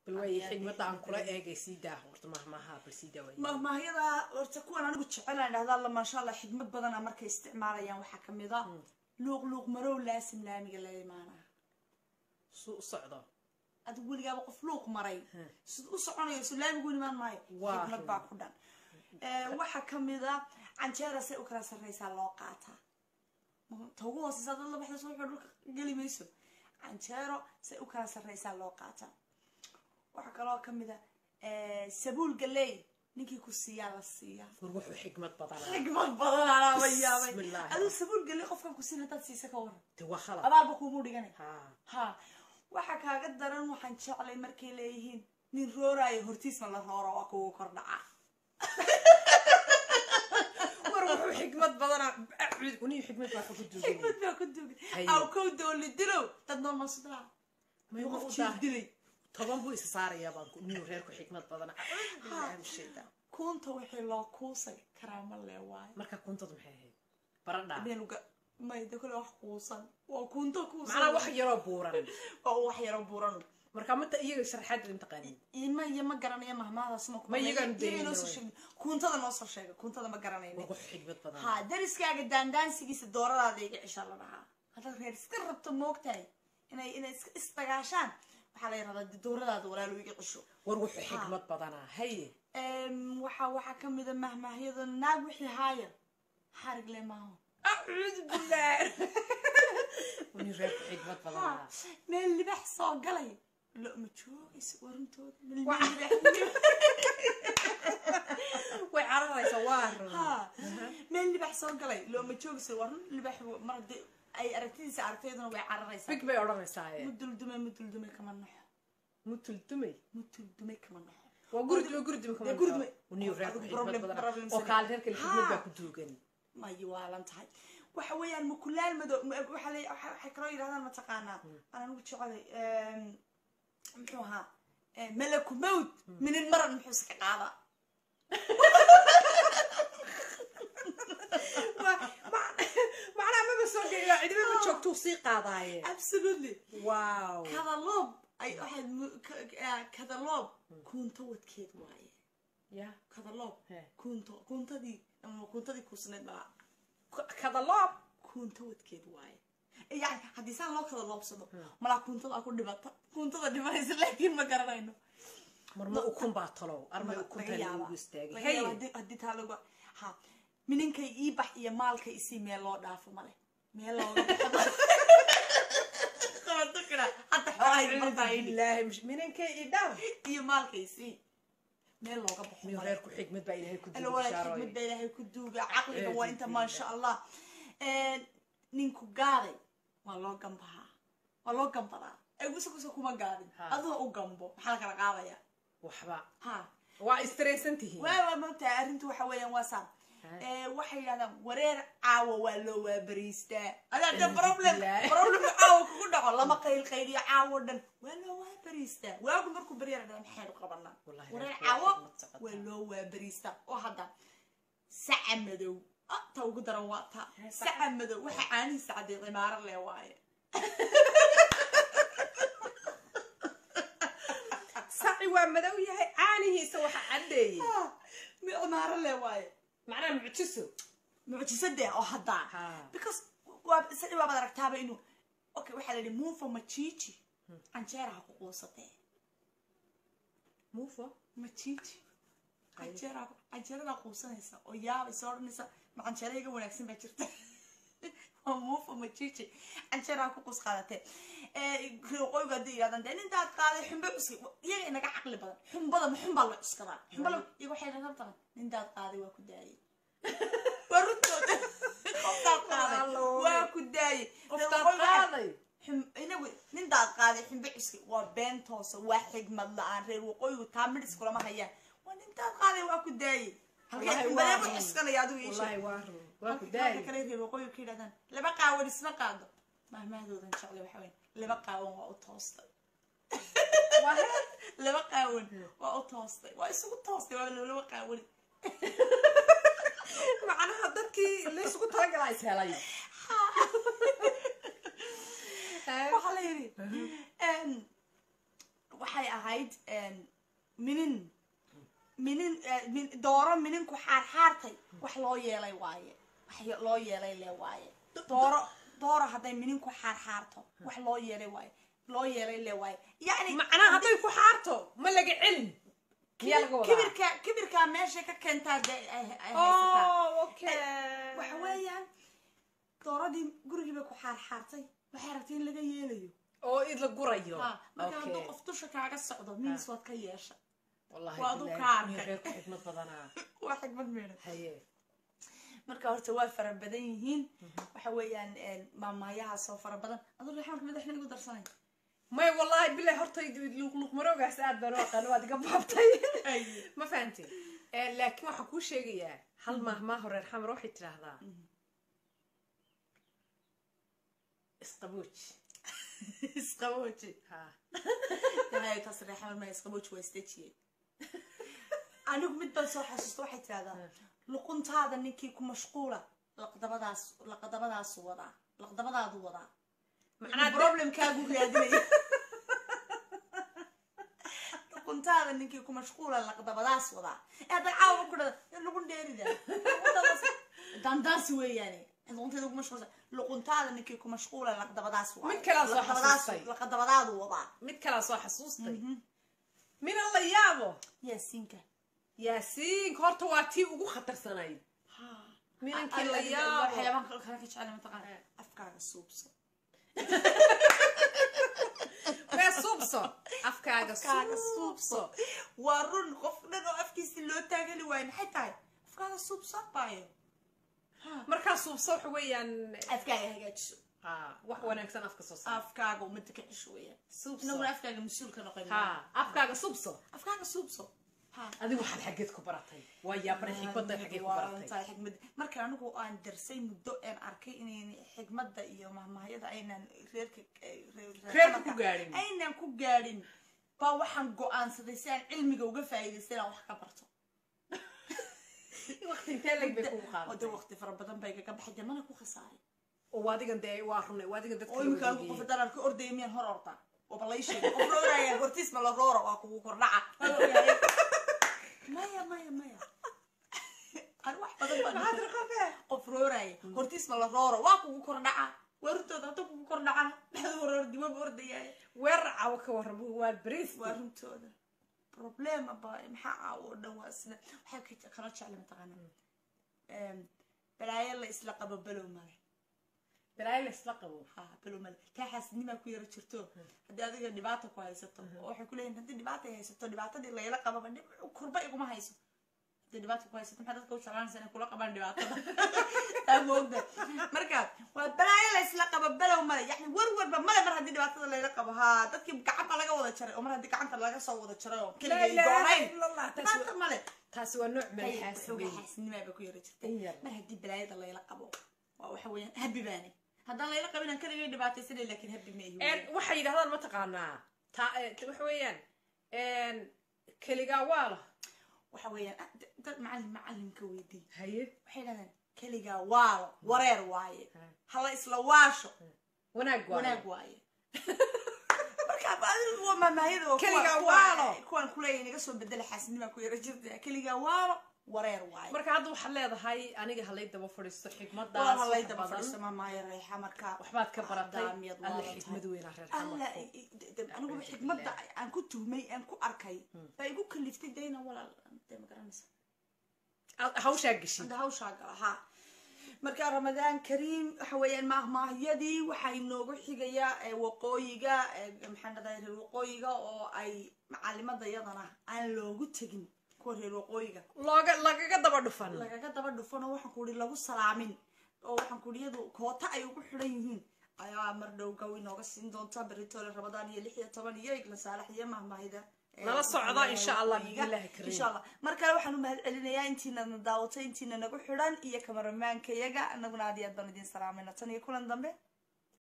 bal waay xigmadda aan kula eegay sii daa horta mahmaha bal sii daa waay mahmaahyada horta kuwan anigu jecelaan dhahdaa la maasha allah xigmad badana markay isticmaalayaan waxaa kamid a luuq luuq marow laasim laamiga la imaanaa suu u socdo adigu weligaaba qof luuq maray sid u soconayo su laamigu imaan maayo Waa xigmad run. baa ku dhan Eh, waxaa kamid a canjeera say u kala sarreysaa loo qaataa ta ugu hooseysa dad la baxda soo dhulka geli mayso canjeero say u kala sarreysaa loo qaataa waxaa kaloo kamid a eh, sabuul galey ninkii ku siiyaa la siiyaa war wuxuu xigmad badanaa xigmad badan alaaba yaabay Bismillaahi. aduu sabuul galey qofkan ku siin haddaad siisa ka waran de waa khalad abaalba kuumu dhiganay ha ha waxaa kaaga daran waxaan jeclay markay leeyihiin nin rooraayo hortiisna la rooro waa kugu kordhaca war wuxuu xigmad badanaa acud uniyo xigmad baa ku duugan xigmad baa ku dugan Haye. aw kow dooli dilow dad nool masudaa May qof u jiir dahay. dilay toban buu isa saarayaa baan ku uniyo reerku xigmad badana shayda kuunta wixii loo kuusay karaama lee waayo marka kuntad maxay ahayd baradha menuga mayda kale wax kuusan waa kuunta kuusan macnaa wax yaroo buuran waa wax yaro buuran marka mata iyaga sharaxaad in taqaanin ima iyo ma garanaya mahmaadaas ma Ma iyagaan daynin noo soo way. sheegin kuuntada noo soo sheega kuuntada ma garanayna war wuxuu xigmad badanaa ha dariskaaga daandaansigiisa dooradaada iga cisha la dhahaa haddaad reer iska rabto moogtahay inay inay iska isdagaashaan waxaa la yidhahdaa dee dooradaada walaalu iga cisho war wuxuu xigmad badanaa haye Em, waxaa waxaa ka mid a mahmaahyada naag wixii haaya xarig le maaho acuudu billaah uniyo reerku xigmad Ha, badanaa meel libax soo galay lo ma joogayso warintooda meel Wa- libax way cararaysa waa run ha meel libax soo galay lo ma joogayso war libax mar haddii ay aragtidiisa aragtayduna way cararaysaa big bay odhanaysaa muduldume muduldume kama naxo mutultumay muduldume kama naxo waa gurdime gurdime Dee gurdime. uniyo reerku Adigu xigmad problem- badanaa problem oo sani. kaal reerka xigmad Ha. baa ku duugan mayo waalan tahay waxa weeyaan mukulaal madow ma- waxa la- waxa- waxay kaloo yidhahdaan mataqaanaa aan anigu jecelay em, muxuu ahaa em, malaku mawd minin maran muxuu iska qaadaa macnaha maba soo geeya cidiba ma joogtuu sii qaadaaye absolutely wow kadaloob ay waxaad mu- ka- ka- kadaloob kuunto wadkeed waaye ya kadaloob He. kuunto kuuntadii ama kuuntadii kuusneed baa kadaloob kuunto wadkeed waaye yani haddii saan loo kada loobsado malaa kuuntada ku dhimata kuuntada dhimanaysa laakiin ma garanayno marma ukun baa talow armay ukunta laga yaaba lagu istaagay Laga yaaba haye haddii- haddii taa lagu ha mininkay ii bax iyo maalka isii meel loo dhaafo male meel looga baxo qabato kira hadda xoolahay martaa idhi ilaahay mish- minankay idhaw iyo maalka isii meel looga baxo miyo male reerku xigmad baa ilaahay ku alo walaal duushaaroy xikmad baa ilaahay ku duuga caqliga Eh, waa inta duuga. maasha allah ninku gaaday waa loo gambahaa waa loo gambadaa egusakusa kuma gaadin Ha. adoo u gambo maxaa la kala qaadaya waxba ha waa istaraysan tihiin waa waa mogtahay arrintu waxa weeyaan waa saa Eh, waxay yidhahdaan wareer caawa waa loo waabariistaa adaa de problem Alhamdulillah. problem caawa kugu dhaco lama qayl qayliyo caawo dhan waa loo waabariistaa waagu markuu baryara dhan maxaynu qabanaa Wallahi wareer reerku waa caawo xikmad socotaa. waa loo waabariistaa oo hadda saca madow ah, ta ugu daran waa ta saca madow waxa caanihiisa cadday cimaaro lee waaye saci waa madow yahay caanihiisa waxa caddeeyey Ah, mi cimaaro lee waaye macnaha mucjiso mucjisadee oo haddaa Ha. because waa isaga baad aragtaaba inuu okay waxaa la yidhi muufa machichi canjeeraha ku quusatee muufo machichi canjeeraha ku- canjeeradaa quusanaysa oo yaabaysa odhanaysa ma canjeera iga wanaagsan baa jirta waa muufa machichi canjeeraha ku quus qaadatee qoyga haddii yidhahdaan dee nintaad qaaday xumbe cuski iyaga inaga caqli badan xumbada ma xumbaa la cuskadaa xumbala iyaga waxay rabtaan nintaad qaaday waa ku daayay waa runtooda qoftaad qaaday waa ku daayay qoftaad qaaday xum- inagu nintaad qaaday xumbe cuski waa been toosa waa xigmad la-aan reer waqooyigu taa midhis kulama hayaan waa nintaad qaaday waa ku daayay halkee Wallahi xumbadeeba waa run. cuskanaya adigu ii sheeg wallahi waa run waa ku halka daayay kale reer waqooyigu ka yidhahdaan laba qaawan isma qaado mahmahdoodan jecle waxa weyn laba qaawan waa u toostay waa heer laba qaawan waa u toostay waa isugu toostay waa laba qaawan macnaha dadkii laysku talagalaa is helay waxaa la yidhi waxay ahayd een, minin minin eh, min- dooro mininku xaarxaartay wax loo yeelay waaye wax ye- loo yeelay le waaye dooro dooro hadday mininku xaarxaarto wax loo yeelay waaye loo yeelay le waaye yani macnaha hadday ku xaarto ma laga celin miyaa laga wadaa kibirka kibirkaa meeshay ka keentaa dee ay ay haysataa oh okay waxa weeyaan dooradii gurigii bay ku xaarxaartay waxay aragtay in laga yeelayo oo id la gurayo ha marka hadduu okay qof dusha kaaga socdo minis waad ka yeesha wallahi waa adu billahi, ka arkay. nin reerku xikmad badanaa waa xigmad meedhan haye marka horta waa fara badan yihiin waxa weeyaan maamaayahaas oo fara badan aduu reexaanka madaxna igu darsanay may wallahi billahi horta luqluqmaroogaas aad baan u aqaan waad iga baabtay ma fahanti laakiin waxaan kuu sheegayaa hal maahmaa horeer xamar waxay tidhaahdaa isqabooj isqabooji ha ilaahay taas reexaanka ma isqabooji waa istejiyey anigu mid baan soo xasuusta waxay tidhahdaa luquntaada ninkii ku mashquula laqdabadaas laqdabadaasu wadaa laqdabadaadu wadaa macnaa de- problemkaagu raadinaya luquntaada ninkii ku mashquula laqdabadaas wadaa ee hadda caawa ku dhada luqun dheerida dandaasi weeyaane luqunteeda ku mashquulsa luquntaada ninkii ku mashquula laqdabadaas wadaa Mid kale aan soo Laqdabadaas- xasuustay. laqdabadaadu wadaa mid kalaa soo xasuustay mina la yaabo yaasiinka yaasiinka horta waa tii ugu khatarsanayd minankii la yaabo waxyaabahan kale kale ka jecel mataqaana afkaaga suubso mee suubso afkaaga afkaaga suubso suubso waa run qof dhan oo afkiisi loo taagani waayo maxay tahay afkaaga suubso baayo markaa suubso waxa weeyaan afkaaga hagaajiso ha wax wanaagsan afka soo saar afkaaga umada ka cisho weeyaan suubso inaguna afkaaga mas-uulka noqon ha afkaaga suubso afkaaga suubso ha adigu waxaad xaggeed ku baratay waa yaabana xikmadda xaggee ku baratay tahay xikmad marka anigu aan darsay muddo aan arkay inayn xikmadda iyo mahmahayada aynan reerka Reerka ku gaadhin. aynan ku gaadhin baa waxaan go-aansaday si aan cilmiga uga faa'iidaysta inaan wax ka barto waqti intee leg bay kugu oo de qaadatay waqti fara badan bay kaga baxay jamana ku khasaaray oo adigan dee waa runay waa adigan dadka oo imika anigu qof haddaan arko ordaya miyaan hor ordaa waba lay sheegay qof rooraya hortiis ma la roora waa kugu kordhaca Waa ogyahay. maya maya maya ani wax badan baan maxaad raqabee qof rooraya hortiis ma la rooro waa kugu kordhaca weerartooda hadda kugu kordhacana maxaad horordi waba ordayaay weerar cawo ka warram waa bariis waa runtooda problema ba maxaa caawo oo dhan waa sida waxaa ka kala jecla mataqaana balaayo la isla qabo balow male balaayo la isla qabo ha balow male taa xaasidnimaa ku yara jirto haddii adiga dhibaata ku haysato oo waxay ku leeyihin haddii dhibaata ay haysato dhibaatadii layla qababa dhib- kurba iguma hayso haddii dhibaata ku haysato maxaa dadka u jeclaanaysa inay kula qabaan dhibaatada taa moogda marka waa balaayo la isla qabo balow male yani warwarba male mar haddii dhibaatada layla qabo ha dadkii gacanta laga wada jaray oo mar haddii gacanta laga soo wada jaray oo laa keligay ilaaha doonayn ila allah taasi dhibaata waa- male taasi waa nooc meel xoga xaasidey xaasidnimaa ba ku yara jirtay In yar. mar haddii balaayada layla qabo waa waxa weeyaan habi baane haddaan layla qabin aan keligay dhibaataysanay laakiin habi ma ihi En, waxay yidhahdaan mataqaanaa ta eh, waxa weeyaan keligaa waala waxa weeyaan ah, d- dad macallin macallinka weydii haye waxay dhahdaan keligaa waalo wareer waaye Ha. hala isla waasho wanaag waala wanaag waaye marka adigu waa maamaayada oo kuwa- Keligaa kuwa- waalo. kuwan kuleeya inaga soo bedela xaasidnimaa ku yara jirta keligaa waalo wareer waaye marka hadda waxaad leedahay aniga halay daba fadhiisto waa xikmadaas halay wax daba badan fadhiista maamaaya reexa marka waxbaad ka baratay daamiyad alla waalan xikmad tahay. weynaa reer alla xamarku i- i- de- anigu xikmadda aan ku tuhmay aan ku arkay baa igu kaliftay dayna walaal dee ma garanaysa Aad hawshaa geshin hadda hawshaa gala ha marka ramadaan kariim waxa weeyaan maahmaahyadii waxaa inoogu xigayaa ee waqooyiga ee maxaan dhahdaa reer waqooyiga oo ay macalimada yadana aan loogu tegin kuwa reer waqooyiga looga lagaga daba dhufan lagaga daba dhufanoo waxaan ku ihi lagu salaamin oo waxaan ku ihi iyadu koota ay ugu xidhan yihiin ayaa mar dhow gaw inooga siin doonta beritoole ramadaan iyo lix iyo toban iyo igla saalax iyo mahmaahida ee, Nala socda, maxaa insha la Allah, waqooyiga. billahi kariim. insha allah mar kale waxaan u mahad celinayaa intiina na daawatay intiina nagu xidhan iyo kamaramaanka yaga anaguna aad iyo aad baan idin salaamayna tan iyo kulan dambe